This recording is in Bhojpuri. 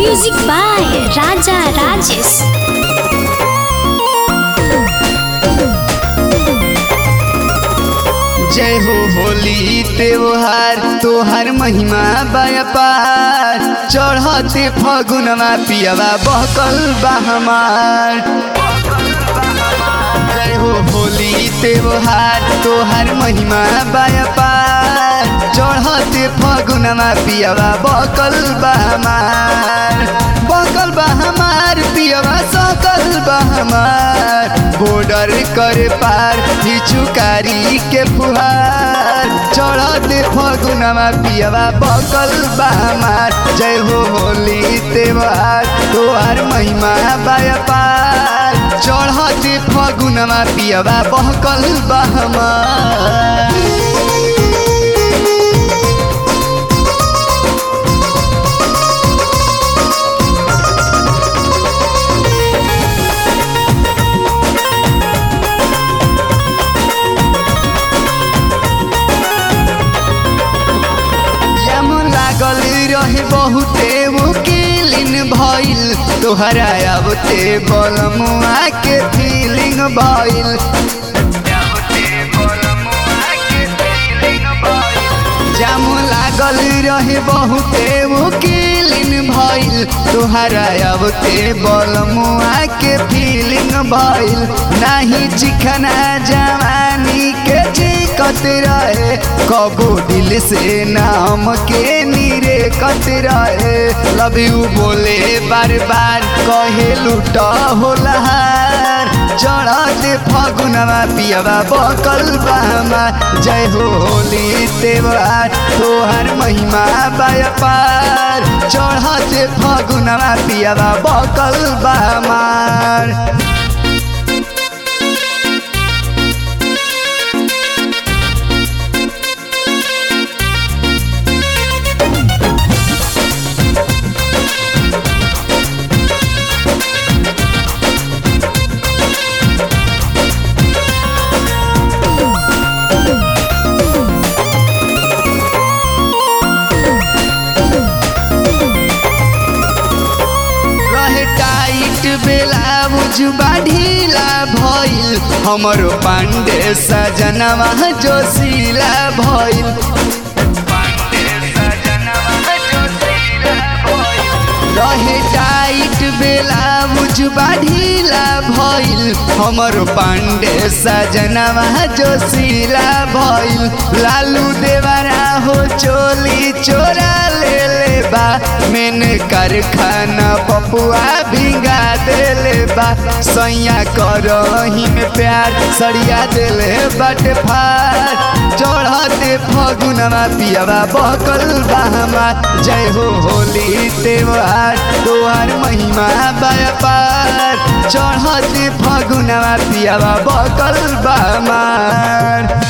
Music by Raja Rajesh. जय हो होली त्योहार तोहर महिमा बयपार चढ़ते फगुनवा पियवा बहकल बा हमार जय हो होली त्योहार तोहर महिमा बयपार चढ़ते फगुनवा पियवा बहकल बा हमार बहकल बा हमार पियवा सकल बा हमार बॉर्डर कर पार हिचुकारी के फुहार चढ़ते फगुनवा पियवा बकल बा हमार जय हो होली त्योहार तोहार महिमा बापार चढ़ते फगुनवा पियवा बहकल बा हमार जम लागल रहे बहुते मुकिलिन भइल तोहरा आवते बलमुआ के फीलिंग भइल जाम लागल रहे बहुते मुकिलिन भइल तोहरा आवते बलमुआ के फीलिंग भइल नाही चिखना जवानी के चिकत रहे कबो दिल से नाम के नीरे कत रहे लव यू बोले बार बार कहे लूटा होलहार चढ़ते फगुनवा पियवा बकल बामा जय हो होली त्योहार तोहर महिमा बापार चढ़ते फगुनवा पियवा बकल बामार रहे टाइट बेला बुझबा ढीला भइल हमरो पांडे सजनवा जोशीला भइल रहे टाइट बेला बुझबा ढीला भइल हमरो पांडे सजनवा जोशीला भइल लालू देवरा हो चोली चोरा ले ले बा मेन कारखाना पपुआ भिंगा देले बा सैया करही में प्यार सरिया देले बट फार चढ़ते फगुनवा पियवा बकल बामा जय हो होली त्योहार तोहार महिमा बापार चढ़ते फगुनवा पियवा बकल बामार